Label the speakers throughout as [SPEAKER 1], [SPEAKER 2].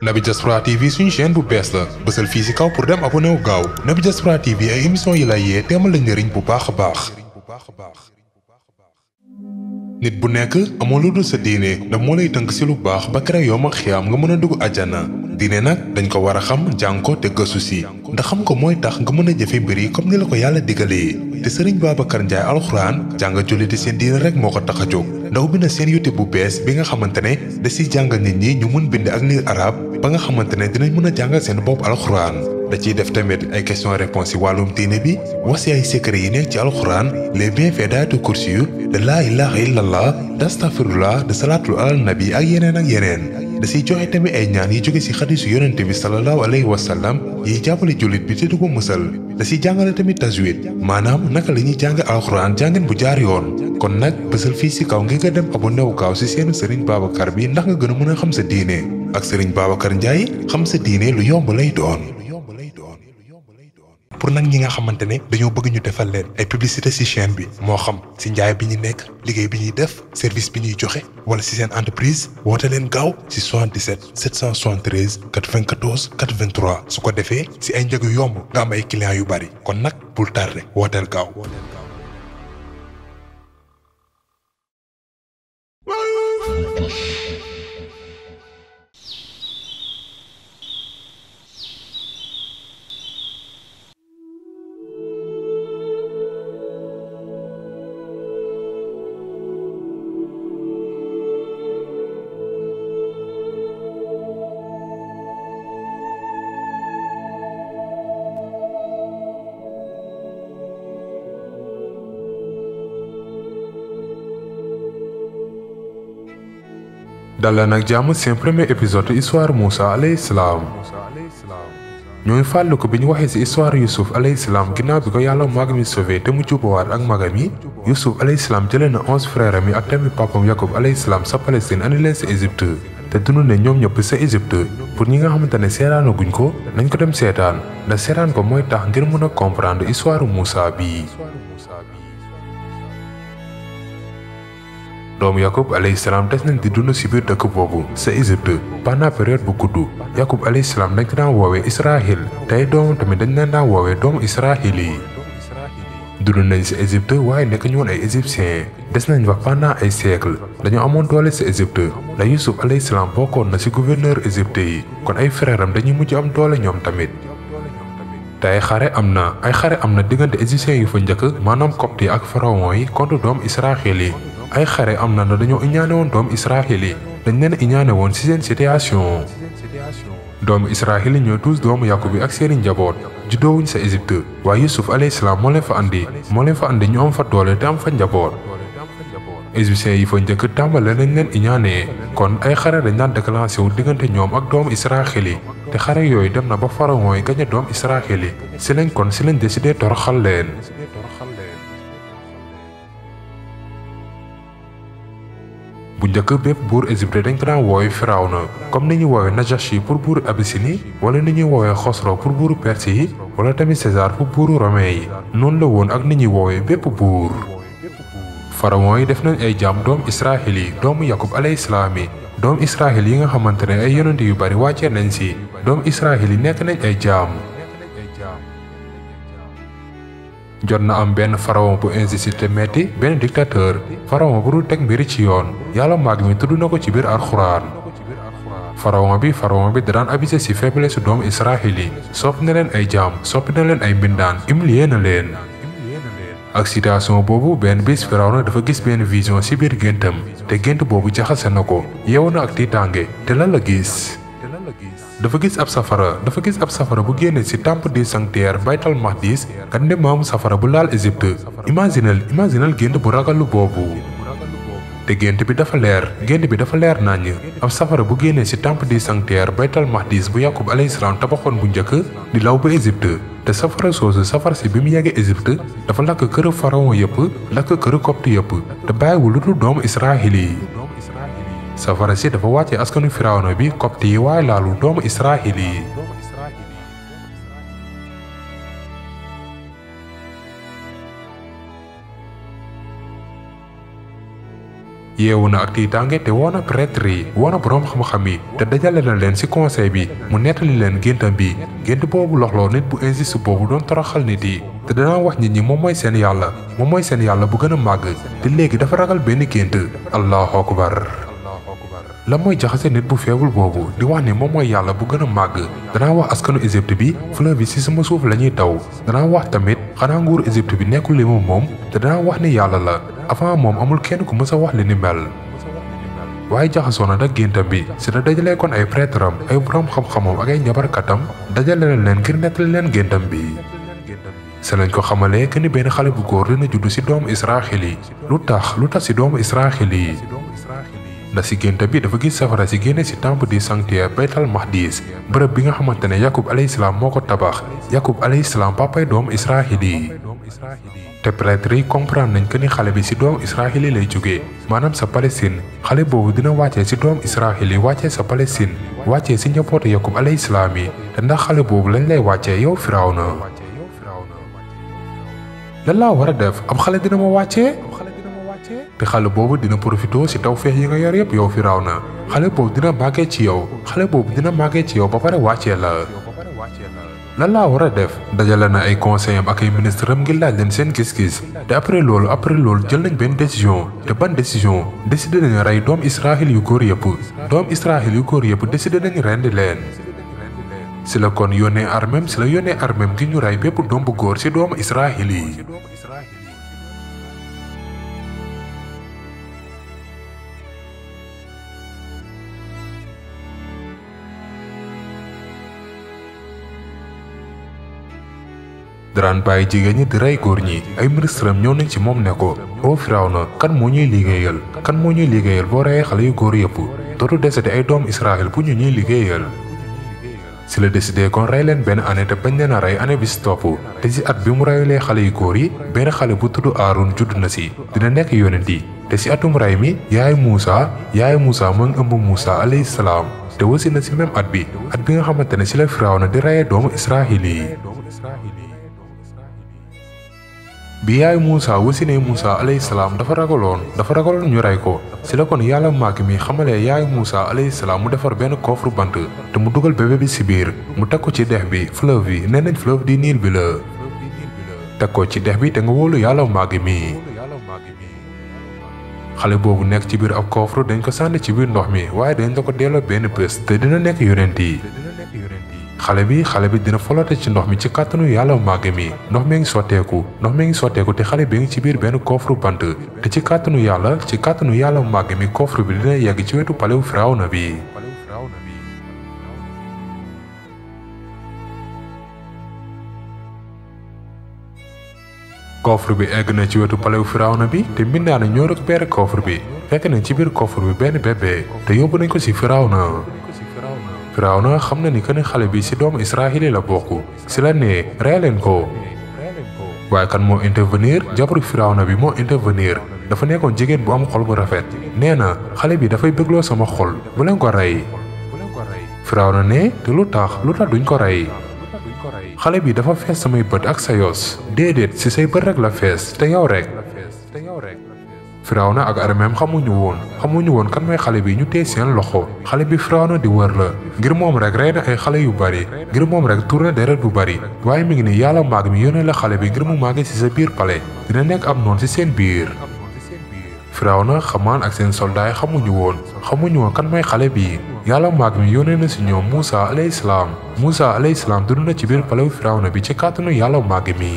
[SPEAKER 1] Naby Diaspora TV suñu chaîne bu bees la bësal fii ci kaw pour dem abonné wu gaaw Naby Diaspora TV ay émission yi lay yee teemal la njëriñ bu baax a baax. nit bu nekk amoo lu dul sa diine ndax moo lay tënk ci lu baax ba kere yow ma xiyaam nga mën a dugg àjjana diine nag dañ ko war a xam jàng ko te gëstu ci ndax xam ko mooy tax nga mën a jëfe mbir yi comme ni la ko yàlla digalee te sëriñ Babacar Ndiaye alxuraan jàng julliti seen diine rek moo ko tax a jóg ndaw bi na seen YouTube bu bees bi nga xamante ne da ciy jàngal nit ñi ñu mën bind ak lire arab ba nga xamante ne dinañ mën a jàngal seen bopp alxuraan da ciy def tamit ay question réponse ci wàllum diine bi wax ci ay secret yi nekk ci alxuraan les bienfaits d'aayatul kursi yu de laa ilaha illallah d'astafirullah de salaatul alal nabi ak yeneen ak yeneen da ciy joxe tamit ay ñaan yi jóge ci xadisu yonente bi sallallahu alayhi wa sallam yiy jàppale jullit bi te du ko musal da ciy jàngale tamit tajwid maanaam naka la ñuy jàng alxuraan jàngin bu jaar yoon kon nag bësal fii ci kaw ngir nga dem abonné wu gaaw ci seenu sëriñ Babacar bi ndax nga gën a mën a xam sa diine ak sëriñ Babacar Ndiaye xam sa diine lu yomb lay doon pour nag ñi nga xamante ne dañoo bëgg ñu defal leen ay publicité ci chaîne bi moo xam ci njaay bi ñu nekk liggéey bi ñuy def service bi ñuy joxe wala ci seen entreprise woote leen gaaw ci 77 773 94 83 su ko defee ci ay njëg yu yomb nga am ay clients yu bari kon nag bul tardé wooteel gaaw. dal nag jàmm seen premier épisode histoire Moussa alayhi salaam ñooy fàllu ko bi ñu waxee ci histoire Youssouf alayhi salaam ginnaaw bi ko yàlla mag mi sauvé te mu jubbawaat ak magam yi Youssouf alayhi salaam jëlee na onze frères am yi ak tamit papam Yacob alayhi salaam sa Palestine andi leen ci Égypte te dund ne ñoom ñëpp sa Égypte pour ñi nga xamante ne seetaanaguñ ko nañ ko dem seetaan ndax seetaan ko mooy tax ngir mën a comprendre histoire Moussa bii. doomu Yakub alayhi salaam des nañ di dund ci biir dëkk boobu sa Égypte pendant période bu gudd Yakub alayhi salaam dañ ko daan woowee Israël tey doomam tamit dañ leen daan woowee doomu Israël yi. dund nañ ci Égypte waaye nekk ñu woon ay égyptiens des nañ fa pendant ay siècle dañoo amoon doole ci Égypte ndax Yusuf alayhi salaam bokkoon na ci gouverneur Égypte yi kon ay frère am dañuy mujj am doole ñoom tamit. te ay xare am na ay xare am na diggante égyptiens yu fa njëkk maanaam copte yi ak pharaon yi contre doomu Israël yi. ay xare am na na dañoo iñaane woon doomu Israël yi dañ leen iñaane woon ci seen situation doomu Israël yi ñooy tous doomu Yakub bi ak seeni njaboot juddoowuñ sa Égypte waaye Yusuf alayhi salaam moo leen fa andi moo leen fa andi ñu am fa doole te am fa njaboot égyptiens yi fa njëkk tàmbale nañ leen iñaane kon ay xare dañ daan déclenché wu diggante ñoom ak doomu Israël yi te xare yooyu dem na ba pharaon yi gañe doomu Israël yi ci lañ kon ci lañ décidé toroxal leen bu njëkk bépp buur Égypte dañ ko daan woowee Firawna comme ni ñuy woowee Najashi pour buuru Abyssinie wala ni ñuy woowee Xosro pour buuru Perse yi wala tamit César pour buuru Romain yi noonu la woon ak ni ñuy woowee bépp buur. pharaon yi def nañ ay jaam doomu Israël yi doomu Yakub alayhi salaam yi doomu Israël yi nga xamante ne ay yonent yu bari wàccee nañ ci doomu Israël yi nekk nañ ay jaam. jot na am benn pharaon bu injustice te metti benn dictateur pharaon bu dul teg mbiri ci yoon yàlla maag mi tudd na ko ci biir alxuraan pharaon bi pharaon bi da daan abusé ci faiblesse doomu Israël yi soppi na leen ay jaam soppi na leen ay mbindaan humilié na leen ak situation boobu benn bis pharaon dafa gis benn vision ci biir géntam te gént boobu jaxase na ko yeewu na ak tiitaange te lan la gis dafa gis ab safara dafa gis ab safara bu génne ci temple du sanctuaire baytal maqdis kan ne maamu safara bu laal Égypte imaginal imaginal gént bu ragalu boobu te gént bi dafa leer gént bi dafa leer naññ ab safara bu génnee ci temple du sanctuaire baytal maqdis bu Yakub alayhi salaam tabaxoon bu njëkk di law ba Égypte te safara soosu safara si bi mu yeggee Égypte dafa lakk këru pharaon yëpp lakk këru copte yëpp te bàyyiwul lu dul doomu Israël yi safara si dafa wàcce askanu firawna bi copte yi waaye laalu doomu Israël yi yeewu na ak tiitaange te woo na prêtre yi woo na boroom xam-xam yi te dajale na leen ci conseil bi mu nettali leen géntam bi gént boobu loxloo nit bu injuste boobu doon toroxal nit yi te danaa wax nit ñi moom mooy seen yàlla moom mooy seen yàlla bu gën a màgg te léegi dafa ragal benn gént allahu akbar la mooy jaxase nit bu feebul boobu di wax ni moom mooy yàlla bu gën a màgg danaa wax askanu Égypte bi fleuve bi ci sama suuf la ñuy taw danaa wax tamit xanaa nguuru Égypte bi nekkul li mu moom te danaa wax ni yàlla la avant moom amul kenn ku mës a wax li ni mel waaye jaxasoo na nag géntam bi si la dajalee kon ay prêtre am ay borom xam-xamam ak ay njabarkatam dajale na leen ngir nettali leen géntam bi se lañ ko xamalee que ni benn xale bu góor dina judd ci doomu Israxil yi lu tax lu tax ci doomu Israxil yi ndax ci gént bi dafa gis safara si génne ci temple du sanctuaire Baytal Maqdis bërëb bi nga xamante ne Yakub alayhi salaam moo ko tabax Yakub alayhi salaam papay doomu Israxil yi te prêtre yi comprendre nañ que ni xale bi ci doomu Israxil yi lay jógee maanaam sa Palestine xale boobu dina wàccee ci doomu Israxil yi wàccee sa Palestine wàccee ci njabootu Yakub alayhi salaam yi te ndax xale boobu lañ lay wàccee yow Firawna lan laa war a def ab xale dina ma wàccee te xale boobu dina profité ci tawfeex yi nga yor yëpp yow Firawna xale boobu dina màggee ci yow xale boobu dina màggee ci yow ba pare wàccee la lan laa war a def dajale na ay conseil am ak ay ministre am ngir laaj leen seen gis-gis te après loolu après loolu jël nañ benn décision te ban décision décidé nañu rey doom Israël yu góor yëpp doom Israël yu góor yëpp décidé nañu rendi leen si la kon yónnee armem si la yónnee armem ngir ñu rey bépp doom bu góor ci doomu Israël yi daraan bàyyi jigéen ñi di rey góor ñi ay ministre am ñëw nañ ci moom ne ko oo Firawna kan moo ñuy liggéeyal kan moo ñuy liggéeyal boo reyee xale yu góor yëpp dootu desete ay doomu Israël bu ñu ñuy liggéeyal si la décidé kon rey leen benn année te bañ leen a rey année bi si topp te si at bi mu reyulee xale yu góor yi benn xale bu tudd Aaron judd na si dina nekk yonent yi te si atum rey mi yaay Muusa yaay Muusa moo ngi ëmb Muusa alayhi salaam te wasi na si même at bi at bi nga xamante ne si la Firawna di reyee doomu Israël yi bi yaay Muusa wasinee Muusa alayhi salaam dafa ragaloon dafa ragaloon ñu rey ko si la kon yàlla màgg mi xamalee yaay Muusa alayhi salaam mu defar benn coffre bant te mu dugal bébé bi si biir mu teg ko ci dex bi fleuve bi nee nañ fleuve di Niil bi la teg ko ci dex bi te nga wóolu yàlla màgg mi xale boobu nekk ci biir ab coffre dañ ko sànni ci biir ndox mi waaye dañ la ko delloo benn bés te dina nekk yonent yi xale bi xale bi dina folote ci ndox mi ci kàttanu yàlla màgg mi ndox mi ngi sotteeku ndox mi ngi sotteeku te xale bi ngi ci biir benn coffre bant te ci kàttanu yàlla ci kàttanu yàlla màgg mi coffre bi dina yegg ci wetu palewu Firawna bi coffre bi egg na ci wetu palewu Firawna bi te mbindaane ñoo récupéré coffre bi fekk nañ ci biir coffre bi benn bébé te yóbbu nañ ko ci Firawna Firawna xam na ni que ne xale bi ci doomu Israël la bokk ci la nee rey leen ko waaye kan moo intervenir jabaru Firawna bi moo intervenir dafa nekkoon jigéen bu am xol bu rafet nee na xale bi dafay bëggloo sama xol bu leen ko rey Firawna ne te lu tax lu tax duñ ko rey xale bi dafa fees samay bët ak sa yos déedéet ci say bët rek la fees te yow rek Firawna ak armeem xamuñu woon xamuñu woon kan mooy xale bi ñu téye seen loxo xale bi Firawna di wër la ngir moom rek rey na ay xale yu bari ngir moom rek tuur na deret bu bari waaye mi ngi ni yàlla màgg mi yónnee la xale bi ngir mu màggee ci sa biir pale dina nekk am noon ci seen biir Firawna xamaan ak seen soldaay yi xamuñu woon xamuñu woon kan mooy xale bi yàlla màgg mi yónnee na ci ñoom Muusa alayhi salaam Muusa alayhi salaam dund na ci biir palewu Firawna bi ci kàttanu yàlla màgg mi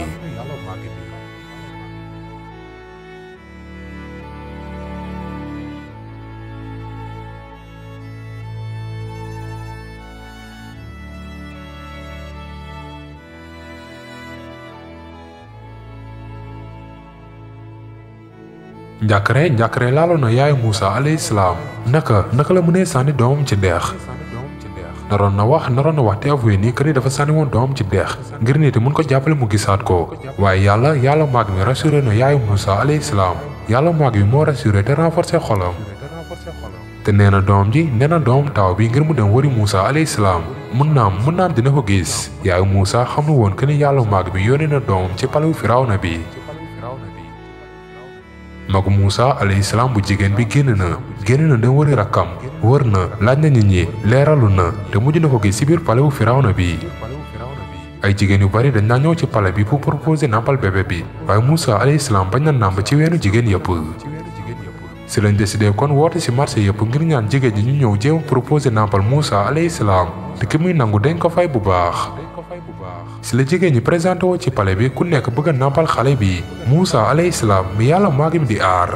[SPEAKER 1] njàkkare njàkkare laaloon na yaayu Muusa alayhi salaam naka naka la mënee sànni doomam ci deex naroon na wax naroon na wax te avoué nii que ni dafa sànni woon doomam ci deex ngir nit mun ko jàppale mu gisaat ko waaye yàlla yàlla maag mi rassuré na yaayu Muusa alayhi salaam yàlla maag mi moo rassuré te renforcé xolam te nee na doom ji nee na doomam taaw bi ngir mu dem wari Muusa alayhi salaam mun naam mun naam dina ko gis yaayu Muusa xam na woon que ni yàlla maag mi yónnee na doomam ci palewu Firawna bi magu Moussa alayhi salaam bu jigéen bi génn na génn na dem wëri rakkam wër na laaj na nit ñi leeralu na te mujj na ko gis ci biir palais bu Firawna bi ay jigéen yu bari dañ naa ñëw ci palais bi pour proposer nàmpal bébé bi waaye Moussa alayhi salaam bañ na nàmp ci weenu jigéen yëpp si lañ décidé kon woote ci marché yëpp ngir ñaan jigéen ñi ñu ñëw jéem proposer nàmpal Moussa alayhi salaam te ki muy nangu dañ ko fay bu baax si la jigéen ñi présenté woo ci palais bi ku nekk bëgg a nàmpal xale bi Moussa alayhi salaam mi yàlla maa ngi di aar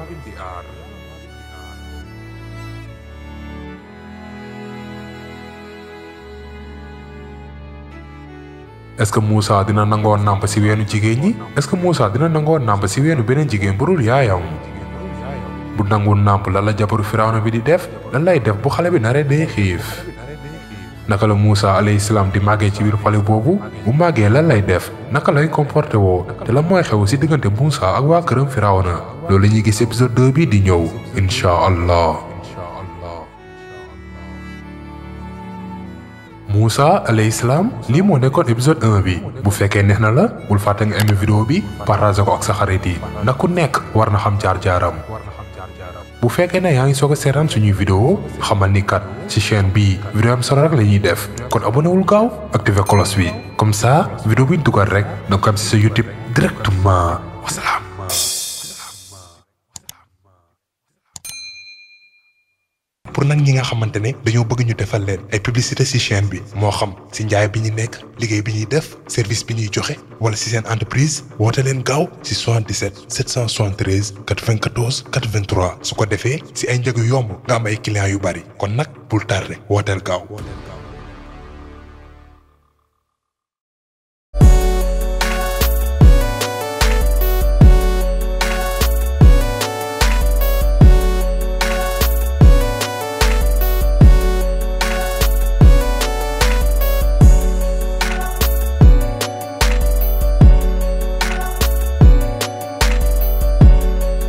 [SPEAKER 1] est-ce que Moussa dina nangoo nàmp ci weenu jigéen ñi est-ce que Moussa dina nangoo nàmp ci weenu beneen jigéen bu dul yaayam bu nangul nàmp lan la jabaru Firawna bi di def lan lay def bu xale bi naree day xiif naka la Moussa alayhi salaam di màggee ci biir palais boobu bu màggee lan lay def naka lay comporté woo te la mooy xew ci diggante Moussa ak waa këram Firawna loolu la ñuy gis épisode 2 bi di ñëw incha allah. Moussa alayhi salaam lii moo nekkoon épisode 1 bi bu fekkee neex na la bul fàtte nga aimé vidéo bi partage ko ak sa xarit yi ndax ku nekk war na xam jaar-jaaram. bu fekkee ne yaa ngi soog a seetaan suñuy vidéo xamal ni kat ci chaîne bii vidéo am solo rek la ñuy def kon abonné wul gaaw activé cloche bi comme ça vidéo bu ñu dugal rek da ko am ci sa YouTube directement wasalaam. pour nag ñi nga xamante ne dañoo bëgg ñu defal leen ay publicité ci chaîne bi moo xam ci njaay bi ñu nekk liggéey bi ñuy def service bi ñuy joxe wala ci seen entreprise woote leen gaaw ci 77 773 94 83 su ko defee ci ay njëg yu yomb nga am ay clients yu bari kon nag bul tardé wooteel gaaw.